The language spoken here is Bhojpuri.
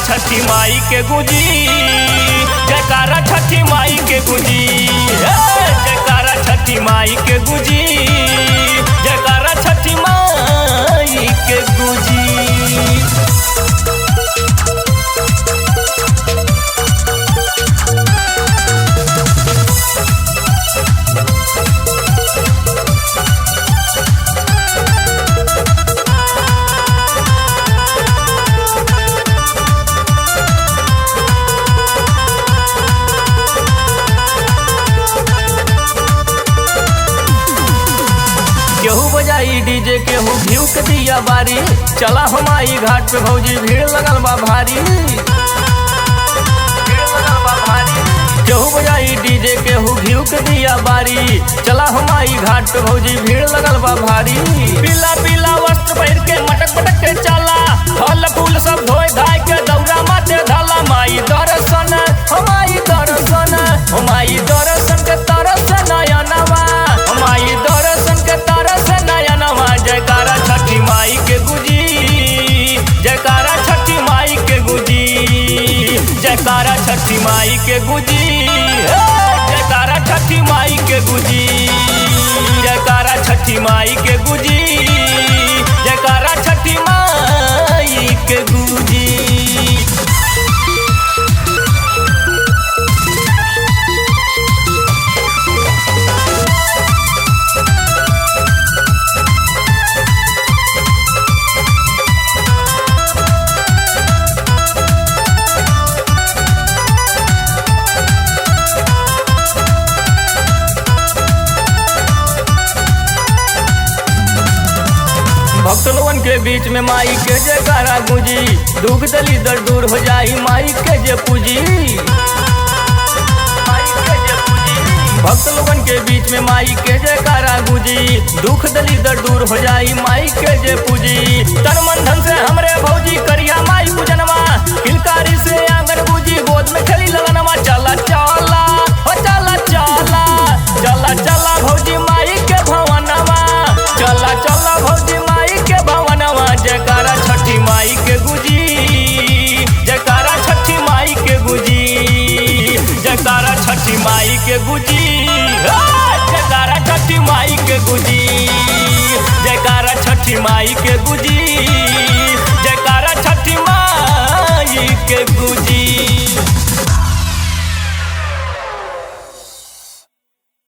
छठी माई के गुजी जयकारा छठी माई के गुजी हे, जयकारा छठी माई के गुजी जयकारा छठी माई के गुजी केहू बजाई डीजे केहू घीव के दिया बारी चला हमारी घाट पे भौजी भीड़ लगल बा भारी भीड़ लगल बा भारी। केहू बजाई डीजे केहू घीव के दिया बारी चला हमारी घाट पे भौजी भीड़ लगल बा भारी पीला पीला वस्त्र पहिर के मटक मटक के चला फल फूल सब धोए धाय के दौरा माथे धाला माई दर्शन हमारी दर्शन हमारी दर्शन के तरस नयनवा हमारी दर्शन के तरस नयनवा जयकारा छठी माई के गुजी जयकारा छठी माई के गुजी जयकारा छठी माई के गुजी हे, जयकारा छठी माई के गुजी जयकारा छठी माई के गुजी जयकारा छठी माई के गुजी भक्त लोगन के बीच में माई के जयकारा गुंजी दुख दली दर दूर हो जाई माई के जे पूजी भक्त लोगन के बीच में माई के जयकारा गुंजी दुख दली दर दूर हो जाई माई के जे पूजी तन मन धन से हमरे भौजी करिया माई पूजनवा किलकारी से आंगन बूजी गोद में खेली ललनवा चला चला हो चला चला चला चला भौजी माई के भवनवा चला चला भौजी माई के भवनवा जयकारा छठी माई के गुजी जयकारा छठी माई के गुजी जयकारा छठी माई के गुजी हे, जयकारा छठी माई के गुजी जयकारा छठी माई के गुजी जयकारा छठी माई के गुजी